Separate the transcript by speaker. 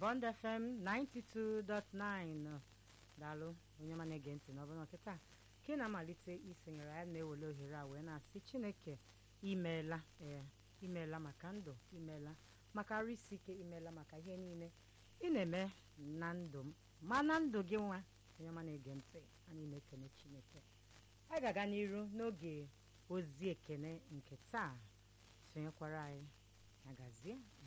Speaker 1: Bond FM 92.9 daalụ onye ma na-ege ntị n'ọbụla nkịta ka ị na-amalite isonyere ya na-ewele ohere a wee na-asị chineke imeela ee imeela maka ndụ imeela maka arụ isi ike imeela maka ihe niile ị na-eme na ndụ m ma na ndụ gị nwa onye ma na-ege ntị anyị na-ekene chineke anyị ga-aga n'iru n'oge ozi ekene nke taa sonyekwara anyị agazie